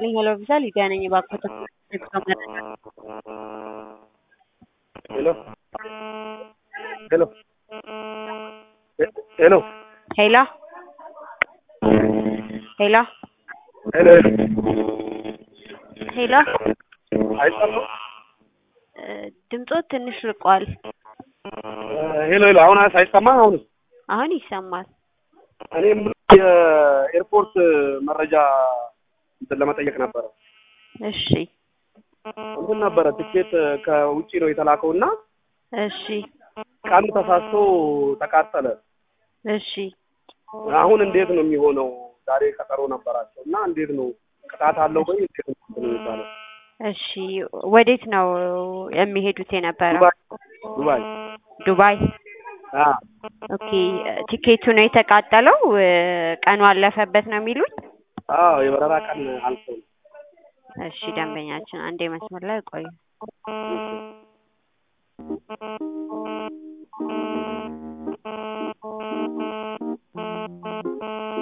ይስጥልኝ ሄሎ ቪዛ ሊዲያ ነኝ። እባክዎት ሄሎ ሄሎ ሄሎ ሄሎ ሄሎ ሄሎ ሄሎ አይሰማም? ድምጾት ትንሽ ርቋል። ሄሎ ሄሎ አሁን አይሰማም? አሁን አሁን ይሰማል። እኔም የኤርፖርት መረጃ እንትን ለመጠየቅ ነበረ። እሺ እንትን ነበረ ትኬት ከውጪ ነው የተላከው እና እሺ ቀኑ ተሳስቶ ተቃጠለ። እሺ አሁን እንዴት ነው የሚሆነው? ዛሬ ቀጠሮ ነበራቸው እና እንዴት ነው ቅጣት አለው ወይ እንዴት ነው እንትን የሚባለው? እሺ ወዴት ነው የሚሄዱት የነበረው? ዱባይ ዱባይ ዱባይ። አ ኦኬ ቲኬቱ ነው የተቃጠለው? ቀኑ አለፈበት ነው የሚሉት? አዎ የበረራ ቀን አልፎ ነው። እሺ ደንበኛችን አንዴ መስመር ላይ ቆዩ።